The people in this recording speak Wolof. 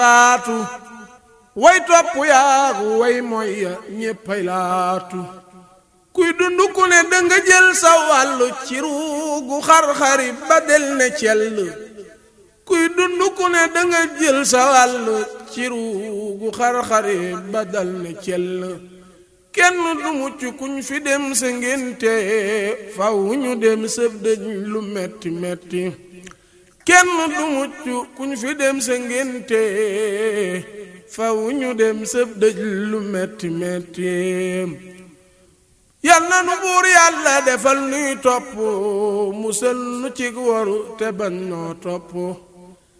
laatu way topp yaagu way mooy ya ñéppay laatu kuy dund ku ne danga jël sa wàllu ci ruugu xar-xari ba del ne cell kuy dund ku ne danga jël sa wàllu ci ruugu xar-xari ba dal ne cell kenn du mucc kuñ fi dem sa ngénte faw ñu dem sëb dëj lu metti metti kenn du mucc kuñ fi dem sa ngénte faw ñu dem sëb dëj lu metti metti yal na nu buur yàlla defal nuy topp musal nu cig waru te bañ noo topp